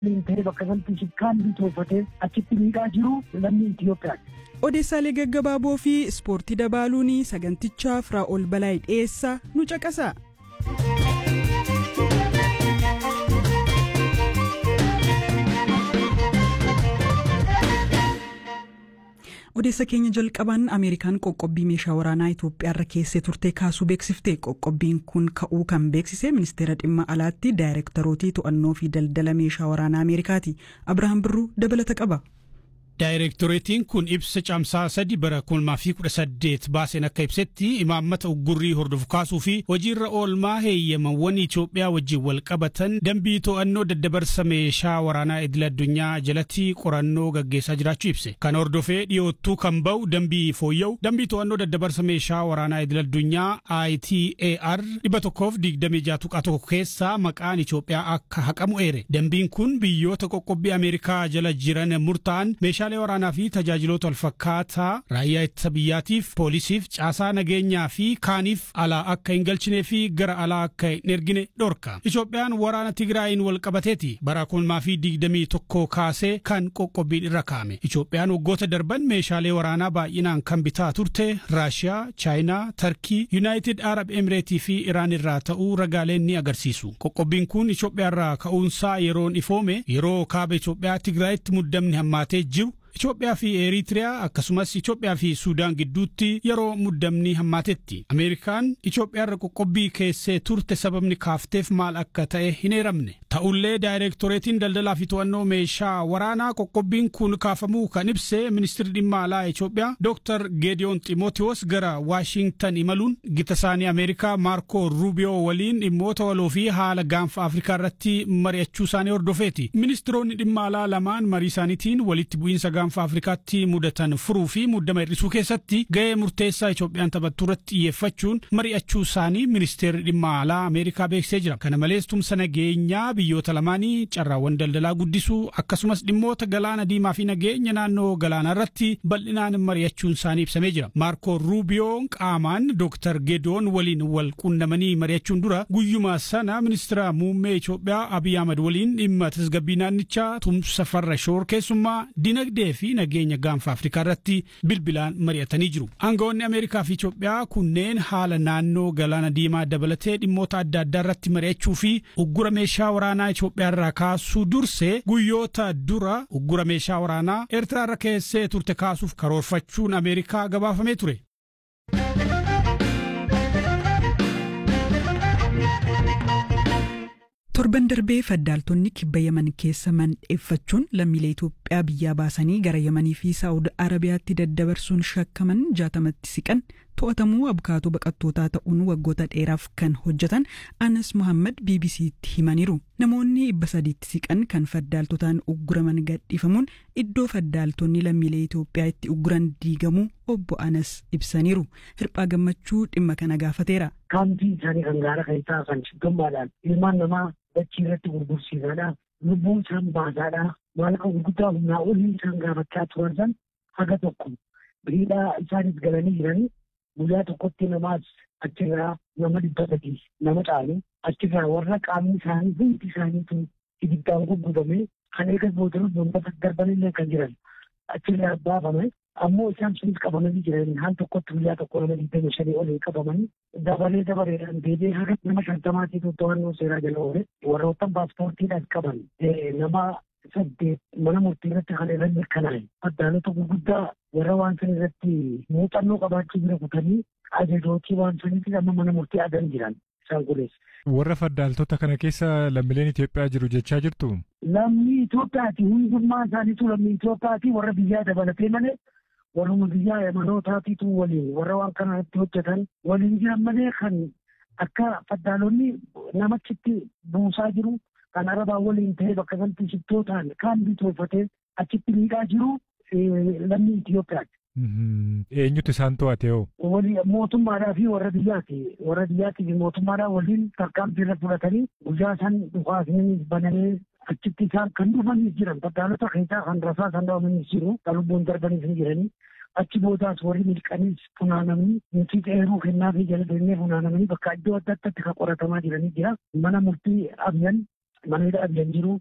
ta'ee bakka sanatti shikkaan bitoofatee achitti miidhaa jiru lammii Itoophiyaati. Odeessaalee gaggabaaboo fi ispoortii dabaaluun sagantichaa Firaa'ol Balaay dhiyeessaa nu caqasa. odeessa keenya jalqabaan ameerikaan qoqqobbii meeshaa waraanaa itoophiyaarra keessee turte kaasuu beeksifte qoqqobbiin kun ka'uu kan beeksise ministeera dhimma alaatti daayirektarootii to'annoo fi daldala meeshaa waraanaa ameerikaati abrahaam birruu dabalata qaba. Daayirektoreetiin kun ibsa caamsaa sadi bara kulmaa fi kudha saddeet baaseen akka ibsetti imaammata uggurrii hordofu kaasuu fi hojiirra oolmaa heeyyamawwan Itoophiyaa wajjin wal qabatan dambii to'annoo daddabarsa meeshaa waraanaa idil addunyaa jalatti qorannoo gaggeessaa jiraachuu ibse. Kan hordofee dhiyoottuu kan ba'u dambii fooyya'u dambii to'annoo daddabarsa meeshaa waraanaa idil addunyaa ITAR dhibba tokkoof digdamii jaha tuqaa tokko keessaa maqaan Itoophiyaa akka haqamu eere. Dambiin kun biyyoota qoqqobbii Ameerikaa jala jiran murtaa'an meeshaa meeshaalee waraanaa fi tajaajiloota walfakkaataa raayyaa ittisa biyyaatiif poolisiif caasaa nageenyaa fi kaaniif alaa akka hin galchinee fi gara alaa akka hin ergine dhorka. Itoophiyaan waraana Tigraayin wal qabateeti bara kulmaa fi digdamii tokko kaasee kan qoqqobbiin irra kaa'ame. Itoophiyaan waggoota darban meeshaalee waraanaa baay'inaan kan bitaa turte Raashiyaa, Chaayinaa, Tarkii, Yuunaayitid Arab Emireetii fi Iraan irraa ta'uu ragaaleen ni agarsiisu. Qoqqobbiin kun Itoophiyaarraa ka'uunsaa yeroon ifoome yeroo kaaba Itoophiyaa Tigraayitti muddamni hammaatee jiru Itoophiyaa fi Eritiriyaa akkasumas Itoophiyaa fi Suudaan gidduutti yeroo muddamni hammaatetti. Ameerikaan Itoophiyaarra qoqqobbii keessee turte sababni kaafteef maal akka ta'e hin eeramne. Ta'ullee daayirektoreetiin daldalaa fi to'annoo meeshaa waraanaa qoqqobbiin kun kaafamuu kan ibse ministirri dhimma alaa Itoophiyaa Dr. Geediyoon Ximootiyoos gara Waashintan imaluun gita isaanii Ameerikaa Maarko Ruubiyoo waliin dhimmoota waloo fi haala gaanfa Afrikaa irratti mari'achuu isaanii hordofeeti. Ministiroonni dhimma alaa lamaan marii isaaniitiin walitti bu'iinsa gaanfa Afrikaatti mudatan furuu fi muddama hir'isuu keessatti ga'ee murteessaa Itoophiyaan taphattu irratti xiyyeeffachuun mari'achuu isaanii ministeerri dhimma alaa Ameerikaa beeksisee jira. Kana malees tumsa nageenyaa biyyoota lamaanii carraawwan daldalaa guddisuu akkasumas dhimmoota galaana diimaa fi nageenya naannoo galaanaa irratti bal'inaan mari'achuun isaanii ibsamee jira. Maarko Ruubiyoon qaamaan Dr. Gedoon waliin wal qunnamanii mari'achuun dura guyyuma sana ministeera muummee Itoophiyaa Abiy Ahmad waliin dhimma tasgabbii naannichaa tumsa farra shoor keessummaa dinagdee fi nageenya gaanfa Afrikaa irratti bilbilaan mari'atanii jiru. Aangawoonni Ameerikaa fi Itoophiyaa kunneen haala naannoo galaana diimaa dabalatee dhimmoota adda addaa irratti mari'achuu fi uggura meeshaa waraanaa Itoophiyaa irraa kaasuu dursee guyyoota dura uggura meeshaa waraanaa Eertiraa irra keessee turte kaasuuf karoorfachuun Ameerikaa gabaafamee ture. torban darbee faddaaltonni kibba yaman keessa mandheeffachuun lammiilee Itoophiyaa biyyaa baasanii gara yamanii fi saa'ud arabiyaatti daddabarsuun shakkaman jaatamatti siqan to'atamuu abukaatoo baqattootaa ta'uun waggoota dheeraaf kan hojjetan anas muhammad bbc'tti himaniiru namoonni dhibba sadiitti siqan kan faddaaltotaan ugguraman gadhiifamuun iddoo faddaaltonni lammiilee Itoophiyaa itti ugguran diigamuu obbo anas ibsaniiru hirphaa gammachuu dhimma kana gaafateera. Kaampii isaanii kan gaara keessaa kan shiggammaadhaan ilmaan namaa dachii irratti gurgursiisaadha. Lubbuun isaan baasaadha. Maallaqa gurguddaa humnaa olii isaan gaafachaa turan san haga tokko biriidhaa isaanis galanii jiranii guyyaa tokkotti namaas achirraa nama dhibba sadii nama caalu achirraa warra qaamni isaanii hundi isaaniitu ibiddaan gurgurame kan eegas boodarus bombata darbanillee kan jiran achirraa baafame ammoo isaan sunis qabamanii jiran haan tokkotti guyyaa tokko nama digdami shanii olii qabamanii dabalee dabareedhaan deebi'ee haga nama shantamaatiitu to'annoo seeraa jala oole warroottan paaspoortiidhaan qaban nama saddeet mana murtii irratti kan irra mirkanaa'e addaalota gurguddaa warra waan san irratti muuxannoo qabaachuu bira kutanii ajajootii waan saniitiin amma mana murtii adan jiran isaan kunis. Warra faddaaltota kana keessa lammiileen Itoophiyaa jiru jechaa jirtu? Lammii Itoophiyaati hundummaa isaaniitu lammii Itoophiyaati warra biyyaa dabalatee malee warruma biyyaa emanootaatiitu waliin warra waan kana irratti hojjetan waliin jiran malee kan akka faddaalonni namachitti buusaa jiru kan arabaa waliin ta'ee bakka sanatti shittootaan kaan bitoofatee achitti miidhaa jiru lammii Itoophiyaati. Eenyutu isaan to'ate hoo? Mootummaadhaa fi warra biyyaati. Warra biyyaatii fi mootummaadhaa waliin tarkaanfii irra fudhatanii guyyaa san dhufaasanii banamee achitti isaan kan dhufanii jiran faddaalota keessaa kan rasaa kan dhawamanii jiru kan lubbuun darbanii hin jiranii. Achi boodaas warri milqaniis funaanamanii nuti eeruu kennaa fi jala deemnee funaanamanii bakka iddoo adda addaatti kan qoratamaa jiranii jira. Mana murtii abyan mana hidha abyan jiru.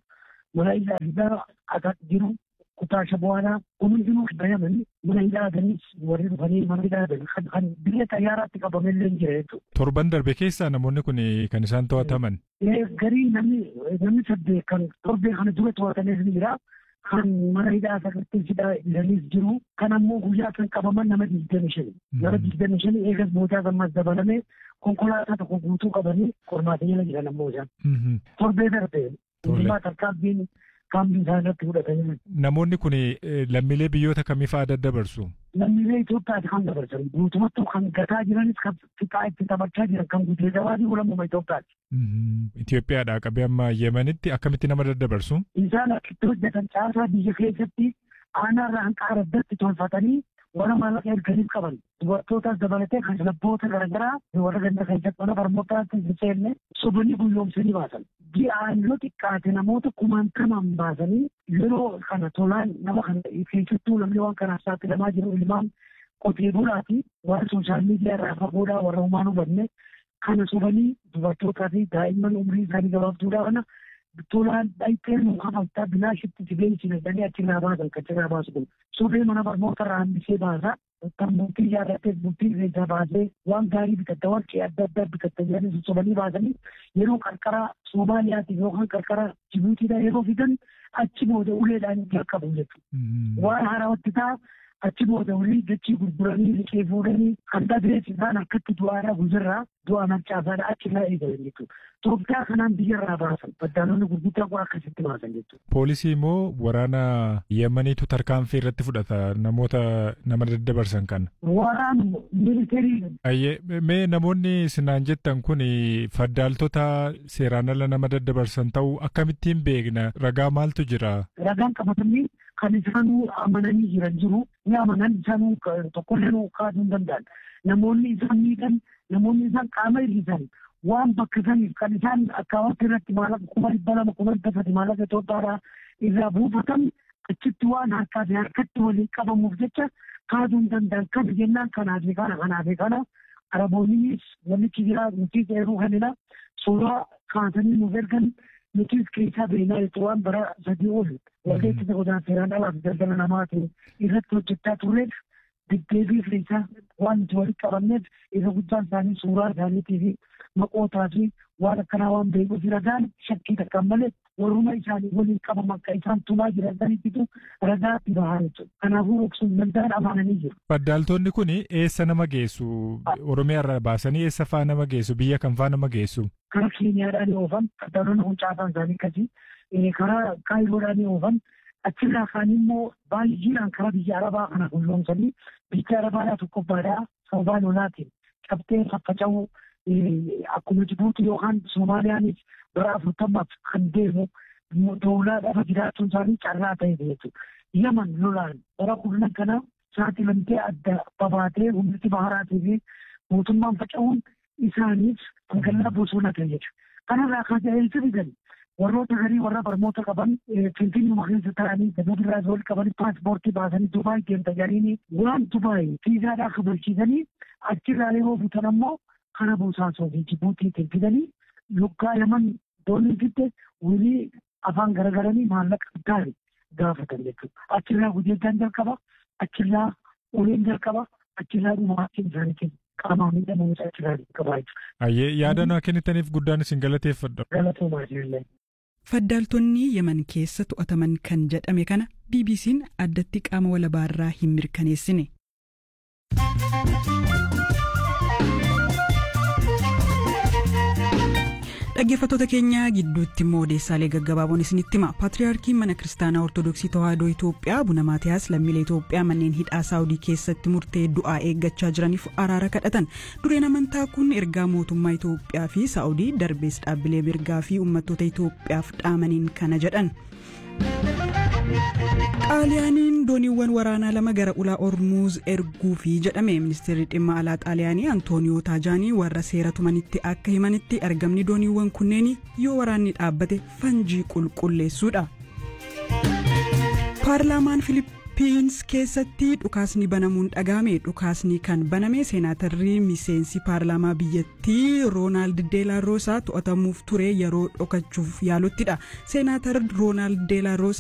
mana hidhaa hidhaa akka jiru kutaa shabuwaanaa kun hundinuu bayaman mana hidhaatanis warri dhufanii mana hidhaatan kan biyya xayyaaraatti qabamellee jira jechuudha. Torban darbe keessaa namoonni kun kan isaan to'ataman. Garii namni namni saddeet kan torbee kana dura to'atanis ni jira. Kan mana hidhaa sagartee hidhaa jiranis jiru. Kan ammoo guyyaa kan qabaman nama digdami shani. Nama digdami shani eegas boodaa gammas dabalame konkolaataa tokko guutuu qabanii qormaata jala jiran ammoo isaan. Torbee darbe. Hundumaa tarkaanfiin kaambii isaa irratti fudhatanii. Namoonni kun lammiilee biyyoota kamii fa'aa daddabarsu? Lammiilee Itoophiyaati kan dabarsan. Guutumatti kan gataa jiranis kan fixaa itti taphachaa jiran kan guutee gabaadii ulammuma Itoophiyaati. Itoophiyaadhaa qabee amma Yemenitti akkamitti nama daddabarsu? Isaan akkitti hojjetan caasaa biyya keessatti aanaarraa hanqaara addatti tolfatanii warra maallaqa erganiif qaban dubartootas dabalatee kan labboota garaagaraa warra ganda keessatti mana barnootaatti hin seenne sobanii guyyoomsanii baasan. Ji'aan yoo xiqqaate namoota kumaantamaan baasanii yeroo kana tolaan nama kana keessattuu namni waan kanaaf saaxilamaa jiru ilmaan qotee bulaati warra sooshaal miidiyaa irraa fagoodhaa warra humaan hubanne kana sobanii dubartootaa fi daa'imman umrii isaanii gabaabduudhaa kana tolaan dhayxeen hafaltaa bilaashitti jibeensine danii achirraa baasan kan achirraa baasu kun sobee mana barnoota irraa hambisee baasa kan bultii yaadattee bultii keessaa baasee waan gaarii bitatta warqee adda addaa bitatta jedhanii sossobanii baasanii yeroo qarqara Somaaliyaatiif yookaan qarqara Jibuutiidhaa yeroo fidan achi booda uleedhaan jalqabu jechuudha. Waan haarawatti ta'a achi booda ulii dachii gurguranii liqee fuudhanii kan dhabeef isaan akkatti du'aadhaa guzirraa du'a mancaasaadha achirraa eegalan jechuudha. Itoophiyaa kanaan biyyarraa baasan baddaalonni gurguddaa kun akkasitti baasan jechuudha. Poolisii immoo waraana Yemeniitu tarkaanfii irratti fudhata namoota nama daddabarsan kana. Waraan militarii. Ayyee mee namoonni sinaan jettan kun faddaaltota seeraan ala nama daddabarsan ta'uu akkamittiin beekna ragaa maaltu jira? Ragaan qabatamni kan isaanuu amananii jiran jiru ni amanan isaanuu tokkollee kaasuu hin danda'an. Namoonni isaan miidhan namoonni isaan qaama hir'isan waan bakka saniif kan isaan akkaawatti irratti maallaqa kuma dhibba lama kuma dhibba sadi maallaqa Itoophiyaadhaa irraa buufatan achitti waan harkaa fi harkatti waliin qabamuuf jecha kaasuu hin danda'an kan jennaan kanaa fi kana kanaa fi kana araboonnis walitti jira nuti eeruu kanina suuraa kaasanii nuuf ergan nutis keessaa beeknaa jechuun waan bara sadii ol waldeetti godaan seeraan alaa fi daldala namaatiin irratti hojjechaa turreef deddeebii keessaa waan nuti walitti qabanneef isa guddaan isaanii suuraa isaaniitii fi maqootaa fi waan akkanaa waan beekuuf ragaan shakkii takkaan malee warruma isaanii waliin qabamu akka isaan tumaa jiran sanitti ragaa itti bahaa jechuudha. Kanaafuu dhoksuun danda'an amananii jiru. Faddaaltonni kun eessa nama geessu? Oromiyaa irraa baasanii eessa faa nama geessu? Biyya kam faa nama geessu? Karaa Keeniyaadhaan oofan faddaalonni kun caasaan isaanii akkasii karaa Kaayiroodhaan oofan achirraa kaan immoo baay'eedhaan karaa biyya Arabaa kana gulloomsanii biyya Arabaadhaa tokkoffaadhaa sababaa lolaatiin cabtee faffaca'uu akkuma Jibuuti yookaan Soomaaliyaanis bara afurtamaaf kan deemu doolaa dhafa jiraachuun isaanii carraa ta'e jechuudha. Yaman lolaan bara kurnan kana saaxilamtee adda babaatee humniti baharaatii fi mootummaan faca'uun isaaniif magaalaa bosona ta'e jechuudha. Kanarraa kaasee eessa fidan warroota garii warra barnoota qaban finfinnuma keessa ta'anii dabadirraa wal qaban paaspoortii baasanii Dubaay deemta jedhanii waan Dubaay fiizaadhaa kabalchiisanii achirraa yeroo butan ammoo kana bosaasoo fi Jibuutiitiin fidanii luggaa yaman doonii fidde wilii afaan garagaranii maallaqa gaarii gaafatan jechuudha. Achirraa gudeeddaan jalqaba, achirraa uleen jalqaba, achirraa dhumaatiin isaaniitiin qaamaa miidhamanis achirraa jalqaba jechuudha. Ayyee yaadannoo kennitaniif guddaan isin galateeffadha. Galatoomaa jirillee. Faddaaltonni Yemen keessa to'ataman kan jedhame kana BBC'n addatti qaama walabaarraa hin mirkaneessine. dhaggeeffattoota keenya gidduutti immoo odeessaalee gaggabaaboon isinitti hima paatriyaarkiin mana kiristaanaa ortodoksii tawaahidoo itoophiyaa abuna maatiyaas lammiilee itoophiyaa manneen hidhaa saawudii keessatti murtee du'aa eeggachaa jiraniif araara kadhatan dureen amantaa kun ergaa mootummaa itoophiyaa fi saawudii darbees dhaabbilee mirgaa fi uummattoota itoophiyaaf dhaamaniin kana jedhan. xaaliyaaniin dooniiwwan waraanaa lama gara ulaa ormuuz erguufi jedhame ministeerri dhimma alaa xaaliyaanii antooniyoo taajaanii warra seera tumanitti akka himanitti argamni dooniiwwan kunneen yoo waraanni dhaabbate fanjii qulqulleessuudha. paarlaamaan filiippiins keessatti dhukaasni banamuun dhagahame dhukaasni kan baname seenaatarri miseensi paarlaamaa biyyattii roonaald deelaarosaa to'atamuuf ture yeroo dhokachuuf yaaluttidha seenaatar roonaald deelaaroos